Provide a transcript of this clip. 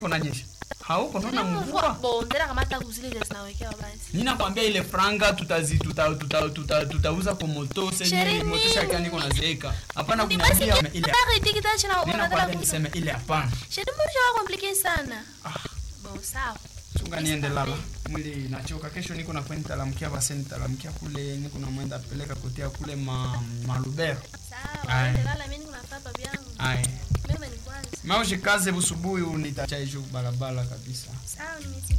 kunanyesha hauko naona mvua Bo, ndera kama hata kuzile zile zinawekewa basi. ninakwambia ile franga tutazi tuta, tuta, tuta, tutauza kwa moto Sherehe senye moto nini? shaka niko nazeeka hapana Ni basi kuniambia ile Bari tikita china ninakwambia unataka niseme ile hapana Shedi mbona shawa complicated sana. Ah. Bo, sawa. chunga niende lala mwili nachoka kesho niko nakwenda talamkia basi nitalamkia kule niko na mwenda peleka kotea kule ma malubero Sawa, Aye. ende lala mimi niko nafaa babu yangu. ai Mimi ni kwanza. maushikaze busubuhi unitacha hiyo barabara kabisa Sawa, nimesikia.